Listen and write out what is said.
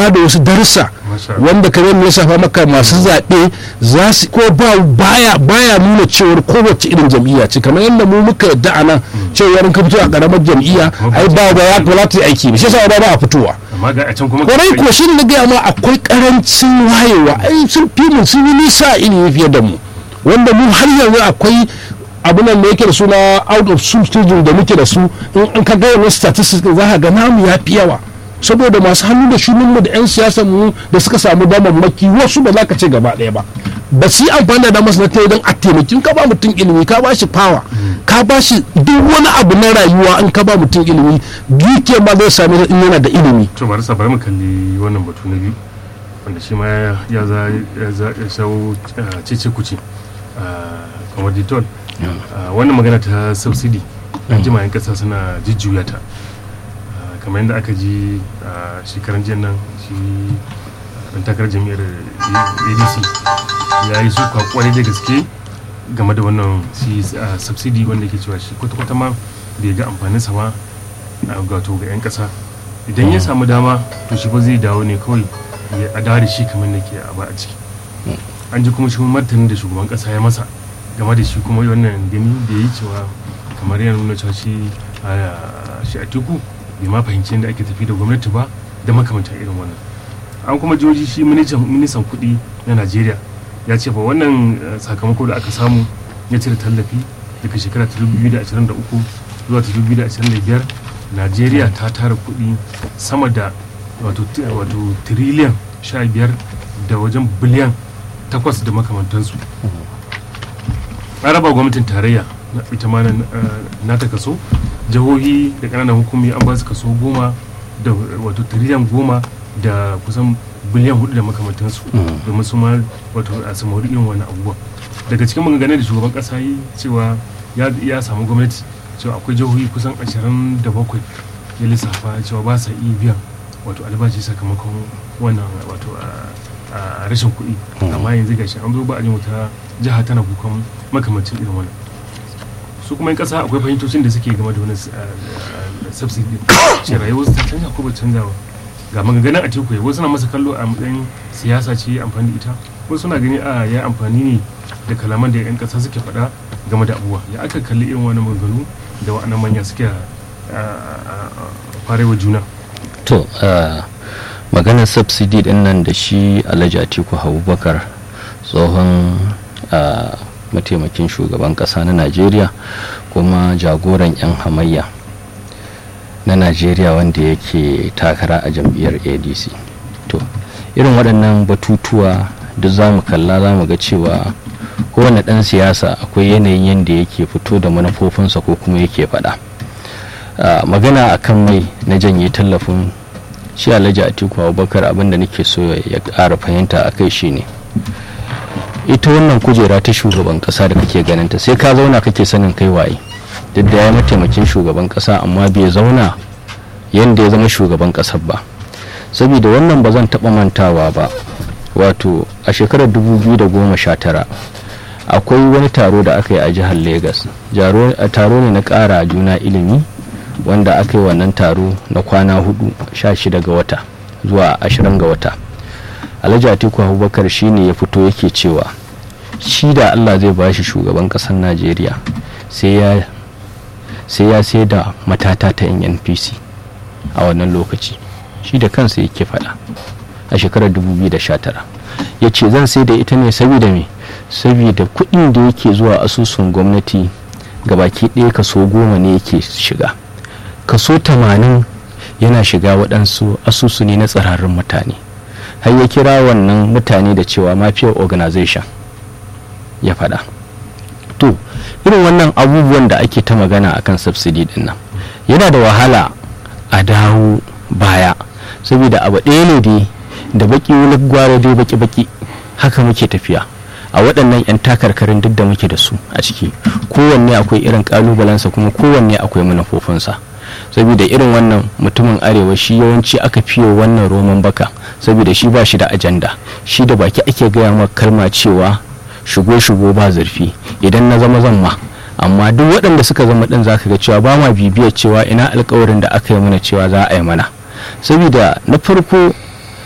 ba da wasu darussa Masha Allah. wanda kamar mu lissafa maka masu zaɓe za su ko ba baya baya nuna cewar kowace irin jam'iyya ce kamar yadda mu muka yadda a nan cewar in ka fito a ƙaramar jam'iyya ai ba ba ya ba za ta yi aiki ba shi yasa ba ba a fitowa amma ga a can kuma kwarai ko shi na gaya ma akwai karancin wayewa ai sun fi mu sun yi nisa a ilimi fiye da mu wanda mu har yanzu akwai abu nan da yake da suna out of school students da muke da su in an ka gaya wasu statistics za ka ga namu ya fi yawa saboda masu hannu da shunin mu da 'yan siyasa mu da suka samu damammaki wasu ba za ka ce gaba ɗaya ba ba su yi amfani da damar na ta don a taimaki ka ba mutum ilimi ka ba shi power ka ba shi duk wani abu na rayuwa in ka ba mutum ilimi duke ma zai sami in yana da ilimi to bari sa bari mu kalli wannan batu na biyu wanda shi ma ya za ya za ya shawo ah, cece kuce ah, kamar ditol Ah, wannan magana ta subsidy an jima yan kasa suna jujjuya ta Ah, kamar yadda aka ji a shekaran jiyan nan shi dan takarar jami'ar adc ya yi su kwakwari da gaske game da wannan shi ah, subsidy wanda ke cewa shi kwata-kwata ma bai ga amfaninsa ma a gato ga 'yan kasa idan ya samu dama to shi ba zai dawo ne kawai ya a dawo da shi kamar da ke a ba a ciki an ji kuma shi martanin da shugaban kasa ya masa game da shi kuma wannan gani da ya yi cewa kamar yana nuna cewa shi a shi a teku bai ma fahimci yadda ake tafi da gwamnati ba da makamantar irin wannan an kuma jihohi shi ministan ministan kuɗi na najeriya ya ce ba wannan eh, sakamako da aka samu ya cire tallafi daga shekara ta 2023 zuwa ta 2025 najeriya ta tara kuɗi sama da wato ti- wato tiriliyan 15 da wajen biliyan 8 da makamantansu an raba gwamnatin tarayya na ita ma na- eh, nata kaso jihohi da ƙananan hukumi an ba su kaso goma da wato tiriliyan goma da kusan biliyan hudu da makamantansu domin su ma wato a samu irin wani abubuwa daga cikin maganganun da shugaban kasa yi cewa ya, ya samu gwamnati cewa akwai jihohi kusan 27 ya lissafa cewa ba sa iya biyan wato albashi sakamakon wannan wato a- a rashin kuɗi amma yanzu gashi an zo ba a jin wata jiha tana kukan makamancin irin wannan su kuma 'yan kasa akwai fahimtocin da suke game da wani subsidy ce rayuwar su ta canja ko ba canza ba ga maganganun a teku wasu na masa kallo a matsayin siyasa ce ya amfani da ita wasu suna gani a ya amfani ne da kalaman da 'yan kasa suke faɗa game da abubuwa ya aka kalli irin wani maganganu da wa'annan manya suke farewa juna to ah, maganar subsidy din nan da shi alhaji atiku abubakar tsohon ah, mataimakin shugaban kasa na najeriya kuma jagoran 'yan hamayya na najeriya wanda yake takara a jam'iyyar adc to irin waɗannan batutuwa duk za mu kalla za mu ga cewa kowane ɗan siyasa akwai yanayin yadda yake fito da manufofinsa ko kuma yake faɗa Ah, magana akan mai na janye tallafin shi alhaji atiku abubakar abinda nake so ya ƙara fahimta a kai shine ita wannan kujera ta shugaban ƙasa da kake ganinta sai ka zauna kake sanin kai waye duk da ya mataimakin shugaban ƙasa amma bai zauna yadda ya zama shugaban ƙasar ba saboda wannan ba zan taɓa mantawa ba wato a shekarar 2019 akwai wani taro da aka yi a jihar lagos Jaro- a taro ne na ƙara juna ilimi wanda aka yi wannan taro na kwana hudu 16 ga wata zuwa 20 ga wata alhaji atiku abubakar shine ya fito yake cewa shi da allah zai ba shi shugaban ƙasar najeriya sai ya sai ya sai da matata ta nnpc a wannan lokaci shi da kansa yake faɗa a shekarar 2019 ya ce zan sai da ita ne saboda me saboda kuɗin da yake zuwa asusun gwamnati gabaki ɗaya kaso goma ne yake shiga kaso 80 yana shiga waɗansu asusu ne na tsararrun mutane har ya kira wannan mutane da cewa mafiyar organization ya faɗa to irin wannan abubuwan da ake ta magana akan subsidy din nan yana da wahala a dawo baya saboda abu ɗaya ne dai da baki wani gwara dai baki baki haka muke tafiya a waɗannan 'yan takarkarin duk da muke da su a ciki kowanne akwai irin ƙalubalensa kuma kowanne akwai manufofinsa saboda irin wannan mutumin arewa shi yawanci aka fiye wannan roman baka saboda shi ba shi da ajanda shi da baki ake gaya maka kalma cewa shigo shigo ba zurfi idan na zama zan ma amma duk waɗanda suka zama ɗin zaka ga cewa ba ma bibiyar cewa ina alkawarin da aka yi mana cewa za a yi mana saboda na farko